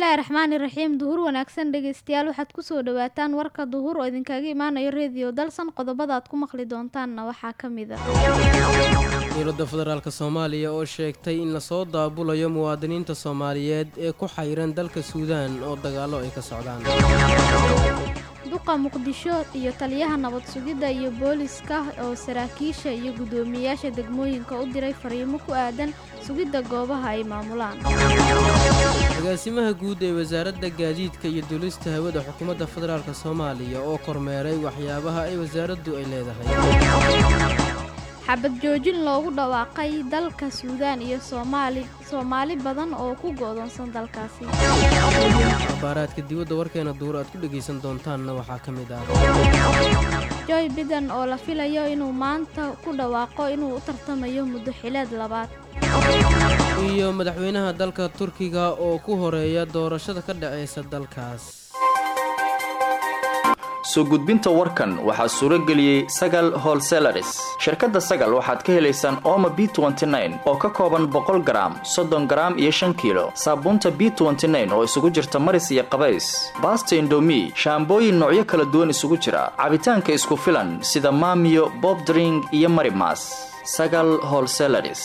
bismillaahi raxmaani raxiim duhur wanaagsan dhegeystayaal waxaad kusoo dhawaataan warka duhur oo idinkaga imaanayo reediyo dalsan qodobada aad ku maqli doontaanna waxaa ka mid a dowladda federaalk soomaaliya oo sheegtay in lasoo daabulayo muwaadiniinta soomaaliyeed ee ku xayran dalka suudaan oo dagaallo ay ka socdaan duqa muqdisho iyo taliyaha nabad sugidda iyo booliska oo saraakiisha iyo guddoomiyeyaasha degmooyinka u diray fariimo ku aadan sugidda goobaha ay maamulaan agaasimaha guud ee wasaaradda gaadiidka iyo duulista hawada xukuumadda federaalk soomaaliya oo kormeeray waxyaabaha ay wasaaraddu ay leedahay xabad joojin loogu dhawaaqay dalka suudaan iyo soomaali soomaali badan oo ku go'doonsan dalkaasi abaaraadka dibadda warkeena duur aad ku dhegaysan doontaanna waxaa ka mid ah joy biden oo la filayo inuu maanta ku dhawaaqo inuu u tartamayo muddo xileed labaad iyo madaxweynaha dalka turkiga oo ku horeeya doorashada ka dhacaysa dalkaas soo gudbinta warkan waxaa suuro geliyey sagal holselaris shirkadda sagal waxaad ka helaysaan ooma b oo ka kooban boqol garaam soddon garaam iyo shan kiilo saabuunta b oo isugu jirta maris iyo qabays baasta indomi shaambooyin noocyo kala duwan isugu jira cabitaanka isku filan sida maamiyo bobdring iyo marimas sagal holselaris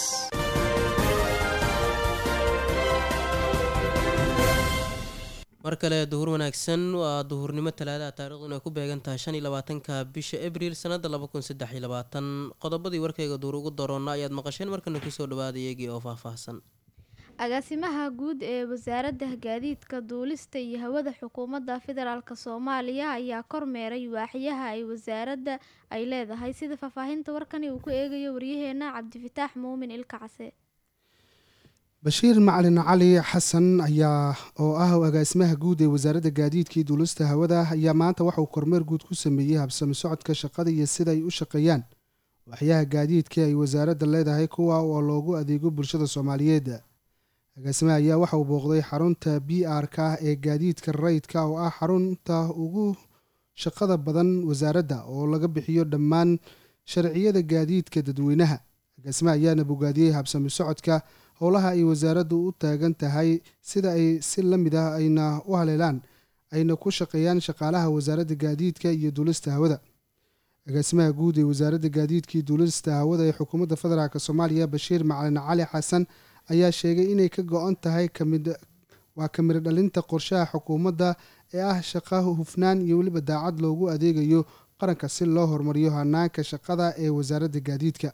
mar kale duhur wanaagsan waa duhurnimo talaadaha taariikhduna ay ku beegan tahay shan iyo labaatanka bisha abriil sanada laba kun saddex iyo labaatan qodobadii warkayga duur ugu daroonna ayaad maqasheen markana kusoo dhawaada iyagii oo faahfaahsan agaasimaha guud ee wasaaradda gaadiidka duulista iyo hawada xukuumadda federaalk soomaaliya ayaa kormeeray waaxyaha ay wasaaradda ay leedahay sida faahfaahinta warkani uu ku eegayo waryaheena cabdifataax muumin ilka case bashiir macalin cali xasan ayaa oo ah agaasimaha guud ee wasaaradda gaadiidkii duulista hawada ayaa maanta waxauu kormeer guud ku sameeyey habsami socodka shaqada iyo sida ay u shaqeeyaan waxyaha gaadiidkii ay wasaaradda leedahay kuwa oo loogu adeego bulshada soomaaliyeed agaasimaha ayaa waxauu booqday xarunta b r ka ee gaadiidka rayidka oo ah xarunta ugu shaqada badan wasaaradda oo laga bixiyo dhammaan sharciyada gaadiidka dadweynaha agaasimaha ayaana bogaadiyey habsami socodka howlaha ay wasaaraddu u taagan tahay sida ay si la mid ah ayna u haleelaan ayna ku shaqeeyaan shaqaalaha wasaaradda gaadiidka iyo duulista hawada agaasimaha guud ee wasaaradda gaadiidkii duulista hawada ee xukuumadda federaalk soomaaliya bashiir macalin cali xasan ayaa sheegay inay ka go-an tahay kamid waa kamid dhalinta qorshaha xukuumadda ee ah shaqa hufnaan iyo weliba daacad loogu adeegayo qaranka si loo horumariyo hanaanka shaqada ee wasaaradda gaadiidka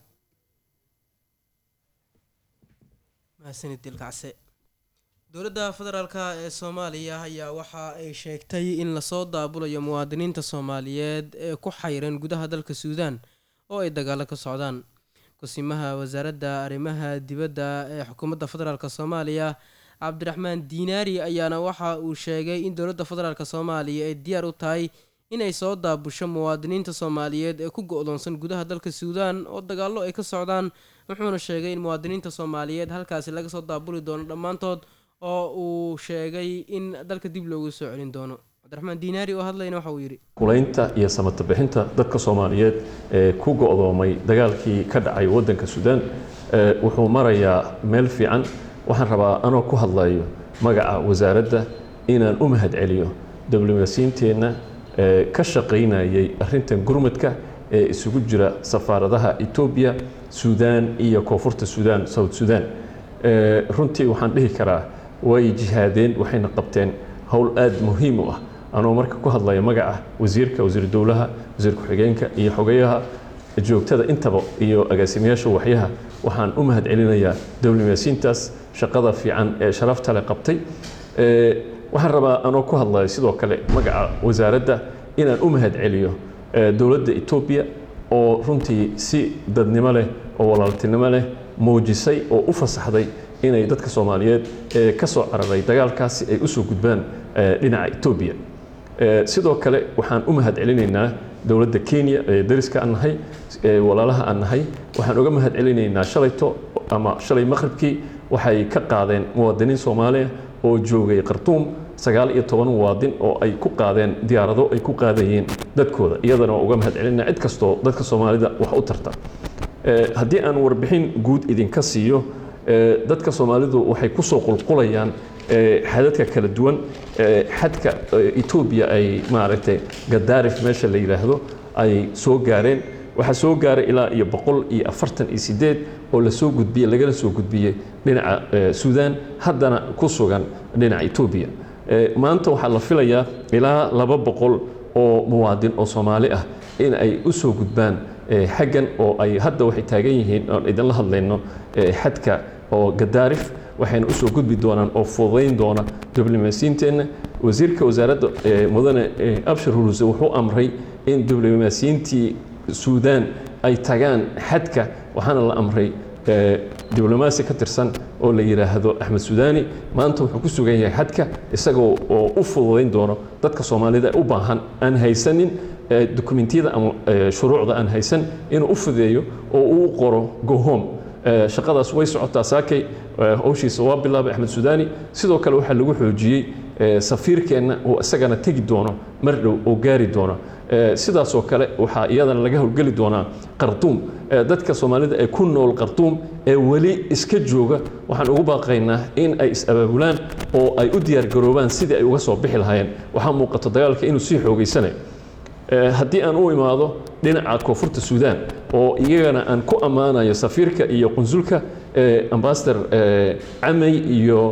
dowladda federaalk ee soomaaliya ayaa waxa ay sheegtay in lasoo daabulayo muwaadiniinta soomaaliyeed ee ku xayran gudaha dalka suudaan oo ay dagaalo ka socdaan kusimaha wasaaradda arrimaha dibadda ee xukuumadda federaalk soomaaliya cabdiraxmaan diinaari ayaana waxa uu sheegay in dowladda federaalk soomaaliya ay diyaar u tahay inay soo daabusho muwaadiniinta soomaaliyeed ee ku go-doonsan gudaha dalka suudaan oo dagaallo ay ka socdaan wuxuuna sheegay in muwaadiniinta soomaaliyeed halkaasi laga soo daabuli doono dhammaantood oo uu sheegay in dalka dib loogu soo celin doono cabdiraxmaan diinaari oo hadlayna waxa uu yidhi kulaynta iyo samata bixinta dadka soomaaliyeed ee ku go-doomay dagaalkii ka dhacay waddanka suudaan wuxuu marayaa meel fiican waxaan rabaa anoo ku hadlayo magaca wasaaradda inaan u mahad celiyo diblomaasiyiinteenna ka shaqaynayay arrintan gurmadka ee isugu jira safaaradaha etoobiya suudaan iyo koonfurta suudaan south suudaan runtii waxaan dhihi karaa way jihaadeen waxayna qabteen howl aada muhiim u ah anoo marka ku hadlaya magaca wasiirka wasiir dowlaha wasiir ku-xigeenka iyo xogayaha joogtada intaba iyo agaasimayaasha waxyaha waxaan u mahad celinayaa diblomaasiyiintaas shaqada fiican ee sharafta le qabtay waxaan rabaa anoo ku hadlaya sidoo kale magaca wasaaradda inaan u mahad celiyo dowladda etoobiya oo runtii si dadnimo leh oo walaaltinimo leh muujisay oo u fasaxday inay dadka soomaaliyeed ee ka soo cararay dagaalkaasi ay usoo gudbaan dhinaca etoobiya sidoo kale waxaan u mahad celinaynaa dowladda kenya ee dariska aan nahay walaalaha aan nahay waxaan uga mahad celinaynaa shalayto ama shalay maqribkii waxay ka qaadeen muwaadiniin soomaaliya oo joogay khartuum sagaal iyo toban muwaadin oo ay ku qaadeen diyaarado ay ku qaadayeen dadkooda iyadana waa uga mahad celinaa cid kastoo dadka soomaalida wax u tarta haddii aan warbixin guud idinka siiyo dadka soomaalidu waxay kusoo qulqulayaan xadadka kala duwan xadka etoobiya ay maaragtay gadaarif meesha la yidhaahdo ay soo gaareen waxaa soo gaaray ilaa iyo boqol iyo afartan iyo sideed oo lasoo gudbiyey lagala soo gudbiyey dhinaca suudaan haddana ku sugan dhinaca etoobiya maanta waxaa la filayaa ilaa laba boqol oo muwaadin oo soomaali ah in ay u soo gudbaan xaggan oo ay hadda waxay taagan yihiin oon idinla hadlayno xadka oo gadaarif waxayna usoo gudbi doonaan oo fududayn doona diblomaasiyiinteenna wasiirka wasaaradda mudane abshir huluse wuxuu amray in diblomaasiyiintii suudaan ay tagaan xadka waxaana la amray diblomaasi ka tirsan oo la yidhaahdo axmed sudaani maanta wuxuu ku sugan yahay xadka isagoo oo u fududayn doono dadka soomaalida u baahan aan haysanin dokumentiyada ama shuruucda aan haysan inuu u fudeeyo oo uu qoro gohom shaqadaas way socotaa saakay howshiisa waa bilaabay axmed sudaani sidoo kale waxaa lagu xoojiyey safiirkeenna oo isagana tegi doono mar dhow oo gaari doono sidaasoo kale waxaa iyadana laga howlgeli doonaa qarduum dadka soomaalida ee ku nool qarduum ee weli iska jooga waxaan ugu baaqaynaa in ay is-abaabulaan oo ay u diyaargaroobaan sidii ay uga soo bixi lahaayeen waxaa muuqato dagaalka inuu sii xoogaysanayo haddii aan u imaado dhinaca koonfurta suudaan oo iyagana aan ku ammaanayo safiirka iyo qunsulka ambasador camey iyo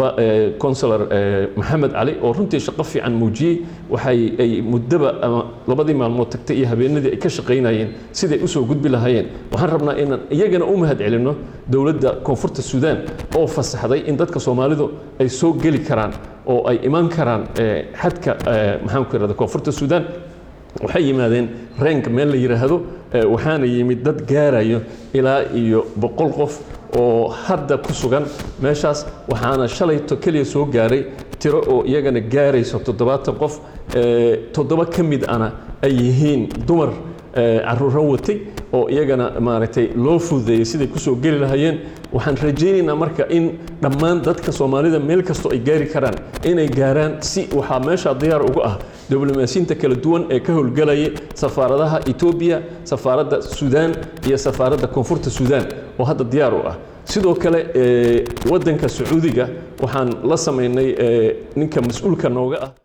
consular maxamed cali oo runtii shaqo fiican muujiyey waxay ay muddaba ama labadii maalmood tagtay iyo habeenadii ay ka shaqaynayeen siday usoo gudbi lahaayeen waxaan rabnaa inaan iyagana u mahad celinno dowladda koonfurta suudaan oo fasaxday in dadka soomaalidu ay soo geli karaan oo ay imaan karaan xadka maxaanku irahda koonfurta suudaan waxay yimaadeen reenk meel la yidhaahdo waxaana yimid dad gaarayo ilaa iyo boqol qof oo hadda ku sugan meeshaas waxaana shalayto keliya soo gaaray tiro oo iyagana gaarayso toddobaatan qof toddoba ka mid ana ay yihiin dumar caruuro watay oo iyagana maaragtay loo fududeeyey siday kusoo geli lahayeen waxaan rajaynaynaa marka in dhammaan dadka soomaalida meel kastoo ay gaari karaan inay gaaraan si waxaa meesha diyaar uga ah diblomaasiyiinta kala duwan ee ka howlgalaya safaaradaha etoobiya safaaradda suudaan iyo safaaradda koonfurta suudaan oo hadda diyaar u ah sidoo kale waddanka sacuudiga waxaan la samaynay ninka mas-uulka nooga ah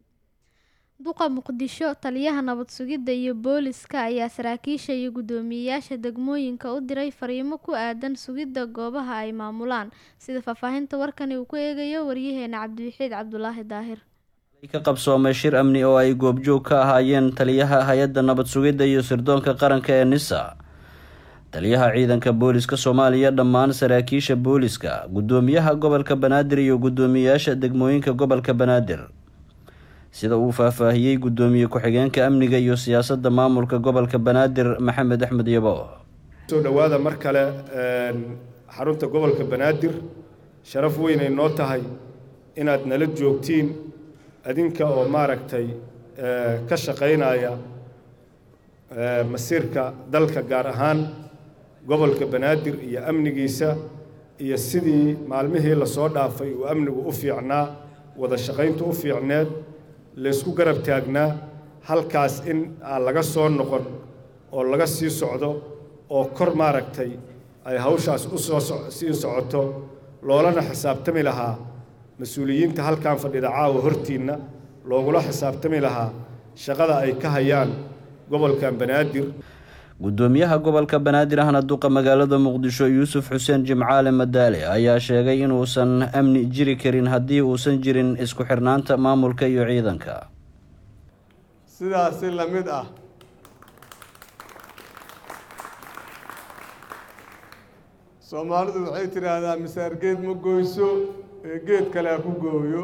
duqa muqdisho taliyaha nabad sugidda iyo booliska ayaa saraakiisha iyo guddoomiyeyaasha degmooyinka u diray fariimo ku aadan sugidda goobaha ay maamulaan sida faahfaahinta warkani uu ku eegayo waryaheena cabdiwaxiid cabdulaahi daahir ka qabsoomay shir amni oo ay goobjoog ka ahaayeen taliyaha hay-adda nabad sugidda iyo sirdoonka qaranka ee nisa taliyaha ciidanka booliska soomaaliya dhammaan saraakiisha booliska guddoomiyaha gobolka banaadir iyo guddoomiyeyaasha degmooyinka gobolka banaadir sida uu faahfaahiyey guddoomiye ku-xigeenka amniga iyo siyaasadda maamulka gobolka banaadir maxamed axmed yabo soo dhowaada mar kale xarunta gobolka banaadir sharaf weynay noo tahay inaad nala joogtiin adinka oo maaragtay ka shaqaynaya masiirka dalka gaar ahaan gobolka banaadir iyo amnigiisa iyo sidii maalmihii lasoo dhaafay uu amnigu u fiicnaa wada shaqayntu u fiicneed laysku garab taagnaa halkaas in aan laga soo noqon oo laga sii socdo oo kor maaragtay ay hawshaas u soo sii socoto loolana xisaabtami lahaa mas-uuliyiinta halkan fadhida caawa hortiinna loogula xisaabtami lahaa shaqada ay ka hayaan gobolkan banaadir guddoomiyaha gobolka banaadir ahna duqa magaalada muqdisho yuusuf xuseen jimcaale madaale ayaa sheegay inuusan amni jiri karin haddii uusan jirin isku xirnaanta maamulka iyo ciidanka sidaasi la mid ah soomaalidu waxay tidhaahdaa misaar geed ma goyso ee geed kale ha ku gooyo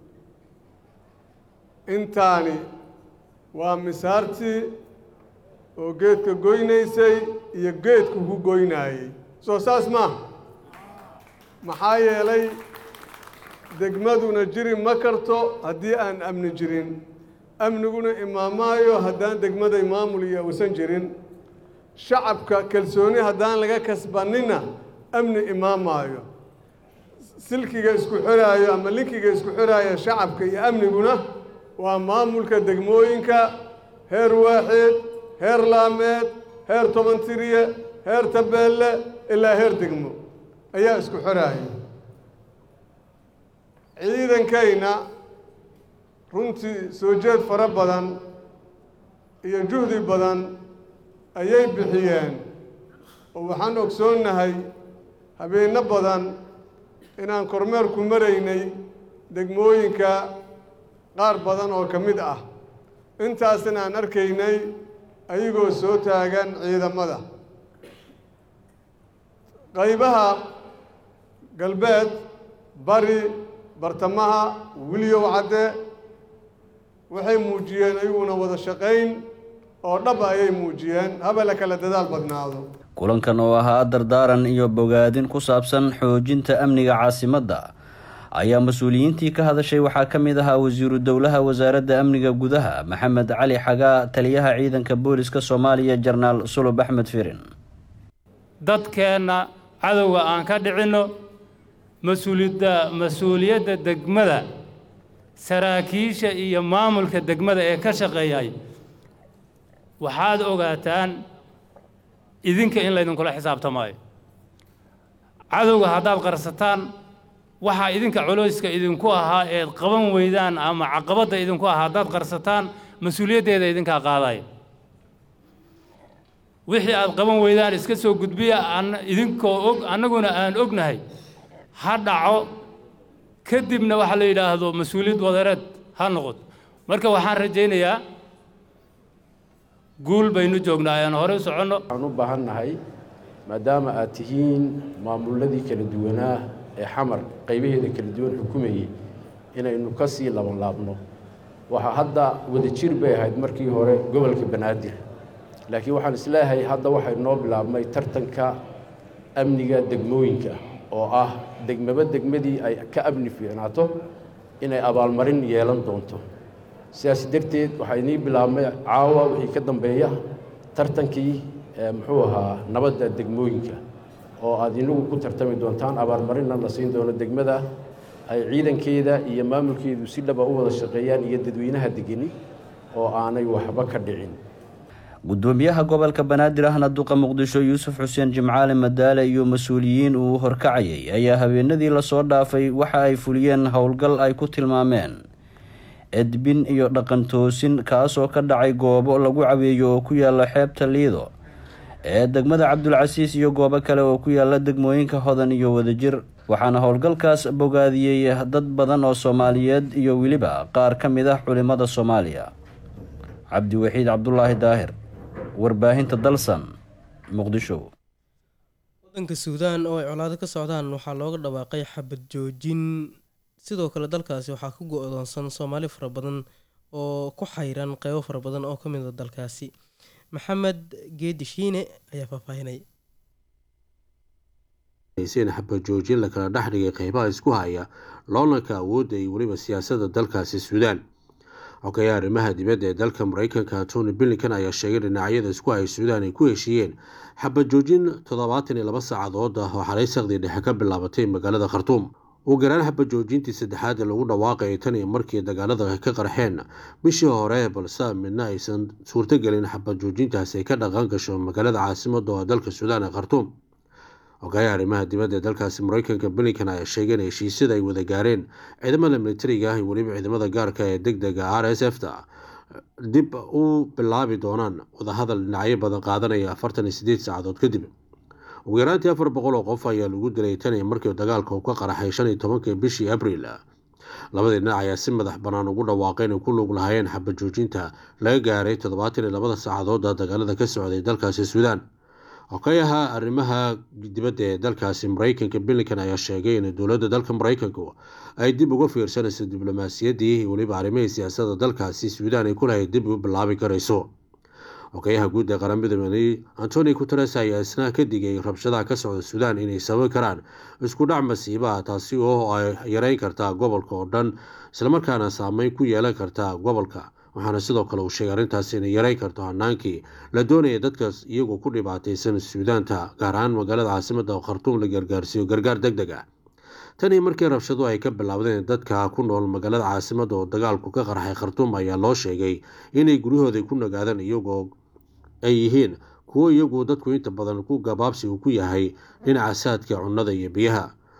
intaani waa misaartii oo geedka goynaysay iyo geedku ku goynaayey soo saas maaha maxaa yeelay degmaduna jiri ma karto haddii aan amni jirin amniguna imaamaayo haddaan degmaday maamul iyo uusan jirin shacabka kalsooni haddaan laga kasbanina amni imaamaayo silkiga isku xiraayo ama linkiga isku xiraaya shacabka iyo amniguna waa maamulka degmooyinka heer waaxeed heer laameed heer tobantiriye heer tabeelle ilaa heer degmo ayaa isku xiraaya ciidankayna runtii soo jeed fara badan iyo juhdi badan ayay bixiyeen oo waxaan ogsoonnahay habeenno badan inaan kormeerku maraynay degmooyinka qaar badan oo ka mid ah intaasna aan arkaynay ayagoo soo taagan ciidamada qaybaha galbeed bari bartamaha wiliyow cadde waxay muujiyeen ayaguna wada shaqayn oo dhaba ayay muujiyeen haba la kala dadaal badnaado kulankan oo ahaa dardaaran iyo bogaadin ku saabsan xoojinta amniga caasimadda ayaa mas-uuliyiintii ka hadashay waxaa ka mid ahaa wasiiru dowlaha wasaaradda amniga gudaha maxamed cali xagaa taliyaha ciidanka booliska soomaaliya jarnaal sulub axmed firin dadkeenna cadowga aan ka dhicinno mas-uuliyadda mas-uuliyadda degmada saraakiisha iyo maamulka degmada ee ka shaqeeyay waxaad ogaataan idinka in laydinkula xisaabtamaayo cadowga haddaad qarsataan waxaa idinka culayska idinku ahaa eed qaban weydaan ama caqabadda idinku ahaa haddaad qarsataan mas-uuliyaddeeda idinkaa qaadaya wixii aad qaban weydaan iska soo gudbiya idinkoo og annaguna aan ognahay ha dhaco kadibna waxaa la yidhaahdo mas-uuliyad wadareed ha noqoto marka waxaan rajaynayaa guul baynu joognaa ayaan horey u soconno waxaan u baahan nahay maadaama aad tihiin maamulladii kala duwanaa ee xamar qaybaheeda kala duwan xukumayey inaynu ka sii labanlaabno waxaa hadda wadajir bay ahayd markii hore gobolka banaadir laakiin waxaan isleeyahay hadda waxay noo bilaabmay tartanka amniga degmooyinka oo ah degmaba degmadii ay ka amni fiicnaato inay abaalmarin yeelan doonto sidaas darteed waxaa inii bilaabmay caawa wixii ka dambeeya tartankii muxuu ahaa nabadda degmooyinka oo aad inagu ku tartami doontaan abaalmarinna la siin doono degmada ay ciidankeeda iyo maamulkeedu si dhaba u wada shaqeeyaan iyo dadweynaha degeni oo aanay waxba ka dhicin gudoomiyaha gobolka banaadir ahna duqa muqdisho yuusuf xuseen jimcaale madaale iyo mas-uuliyiin uu horkacayay ayaa habeenadii lasoo dhaafay waxa ay fuliyeen howlgal ay ku tilmaameen edbin iyo dhaqan toosin kaasoo ka dhacay goobo lagu caweeyo oo ku yaala xeebta liido ee degmada cabdulcasiis iyo goobo kale oo ku yaala degmooyinka hodan iyo wadajir waxaana howlgalkaas bogaadiyey dad badan oo soomaaliyeed iyo weliba qaar ka mid ah culimada soomaaliya cabdiwaxiid cabdulaahi daahir warbaahinta dalsan muqdisho wadanka suudaan oo ay colaado ka socdaan waxaa looga dhawaaqay xabad joojin sidoo kale dalkaasi waxaa ku go-doonsan soomaali fara badan oo ku xayran qeybo fara badan oo ka mid a dalkaasi maxamed geedi shiine ayaa faahfaahinay in xabad joojin lakala dhex dhigay qeybaha isku haya loolanka awoodda iyo weliba siyaasadda dalkaasi suudaan xogayaha arrimaha dibadda ee dalka mareykanka tony billington ayaa sheegay dhinacyada isku haya suudaan ay ku heshiiyeen xabad joojin toddobaatan iyo laba saacadood ah oo xalay saqdii dhexe ka bilaabatay magaalada khartuum ugu garaan xabad joojintii saddexaad ee lagu dhawaaqayay tan iyo markii dagaalada ka qarxeen bishii hore balse midna aysan suurtogelin xabad joojintaasi ay ka dhaqan gasho magaalada caasimada oo dalka suudaan ee khartuum xogayaha arrimaha dibadda ee dalkaasi mareykanka billington ayaa sheegay in heshiisyada ay wada gaareen ciidamada militariga ah iyo weliba ciidamada gaarka ee deg dega r s f ta dib u bilaabi doonaan wadahadal dhinacyo badan qaadanaya afartan iyo sideed saacadood kadib ugu yaraantii afar boqol oo qof ayaa lagu dilay tan iyo markii dagaalka uu ka qaraxay shan iyo tobankii bishii abriil labadii dhinac ayaa si madax bannaan ugu dhawaaqay inay ku lug lahaayeen xabad joojinta laga gaaray toddobaatan iyo labada saacadooda dagaalada ka socday dalkaasi suudaan xokayaha arrimaha dibadda ee dalkaasi mareykanka billington ayaa sheegay in dowladda dalka mareykanku ay dib uga fiirsanayso diblomaasiyaddii iyo weliba arrimihii siyaasadda dalkaasi suudaan ay kulahay dib u bilaabi karayso xogayaha guud ee qaramada midoobay antoni guteres ayaa isna ka digay rabshadaha ka socda suudaan inay sababi karaan isku dhac masiibaha taasi oo ay yareyn kartaa gobolka oo dhan islamarkaana saameyn ku yeelan karta gobolka waxaana sidoo kale uu sheegay arrintaasi inay yareyn karto hanaankii la doonaya dadkaas iyagoo ku dhibaataysan suudaanta gaar ahaan magaalada caasimada oo khartuum la gargaarsiiyo gargaar deg deg ah tanii markii rabshadu ay ka bilowdeen dadka ku nool magaalada caasimada oo dagaalku ka qarxay khartuum ayaa loo sheegay inay guryahooda ku nagaadaan iyagoo ay yihiin kuwo iyagu dadku inta badan ku gabaabsi uu ku yahay dhinaca saadka cunnada iyo biyaha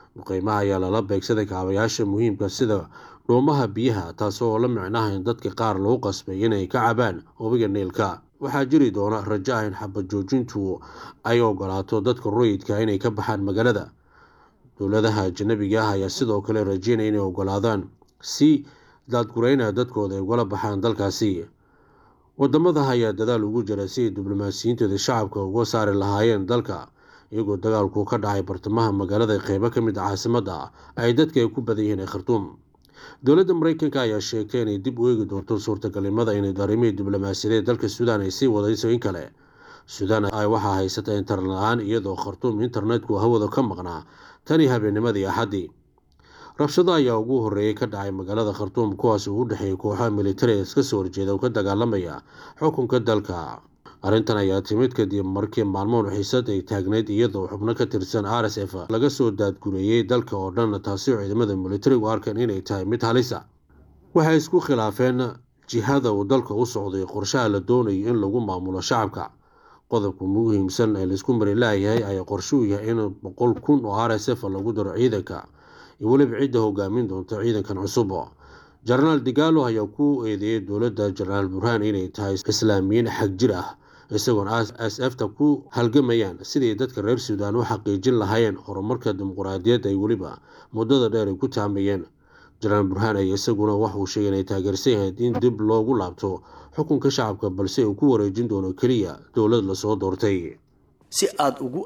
duqeymaha ayaa lala beegsaday kaabayaasha muhiimka sida dhuumaha biyaha taasoo la micnaha in dadka qaar lagu qasbay inay ka cabaan webiga niilka waxaa jiri doona rajo ah in xabad joojintu ay ogolaato dadka rayidka inay ka baxaan magaalada dowladaha ajanabiga ah ayaa sidoo kale rajeynaya inay ogolaadaan si daadgureyna dadkooda ay ugala baxaan dalkaasi wadamada ayaa dadaal ugu jira si ay diblomaasiyiintooda shacabka uga saari lahaayeen dalka iyagoo dagaalku ka dhacay bartamaha magaalada qeybo ka mid a caasimada ay dadka ay ku badan yihiin ee khartuum dowladda mareykanka ayaa sheegtay inay dib u eegi doonto suurtagalnimada inay arrimihii diblomaasiyadeed dalka suudaan ay sii wadayso in kale suudaan ay waxaa haysata internet la-aan iyadoo khartuum internetku hawada ka maqnaa tanii habeennimadii axaddii rabshado ayaa ugu horeeyay ka dhacay magaalada khartuum kuwaas uu u dhexeeyay kooxaha militariga iska soo horjeeda oo ka dagaalamaya xukunka dalka arrintan ayaa timid kadib markii maalmoon xiisad ay taagneyd iyadoo xubno ka tirsan r s f laga soo daadgureeyey dalka oo dhan taasi oo ciidamada militarigu arkeen inay tahay mid halisa waxay isku khilaafeen jihada uu dalka u socday qorshaha la doonayo in lagu maamulo shacabka qodobka muhiimsan ee laisku mari laayahay ayaa qorshe u yahay in boqol kun oo r s f lagu daro ciidanka iyo weliba cidda hogaamin doonta ciidankan cusub jenaraal digaalo ayaa ku eedeeyay dowladda jenaraal burhaan inay tahay islaamiyiin xag jir ah isagoon s fta ku halgamayaan sidii dadka reer suudaan u xaqiijin lahaayeen horumarka dimuquraadiyadda ay weliba muddada dheer ay ku taamayeen jenaraal burhaan ayaa isaguna waxauu sheegay inay taageersan yahayd in dib loogu laabto xukunka shacabka balse uu ku wareejin doono keliya dowlad lasoo doortay si aad ugu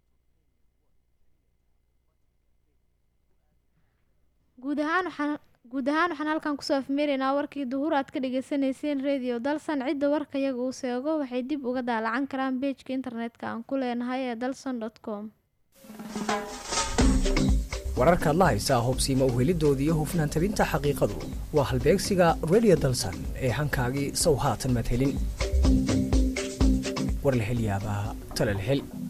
guud ahaan waxaan guud ahaan waxaan halkan kusoo afmeeraynaa warkii duhur aad ka dhagaysanayseen radio dalsan cidda warka iyaga uu seego waxay dib uga daalacan karaan beejka internetka aan ku leenahay ee dalson com wararkaad la haysaa hubsiima uhelidoodii iyo hufnaan tabinta xaqiiqadu waa halbeegsiga radio dalsan ee hankaagii sow haatan madhelin warlahelyaabaha talalhel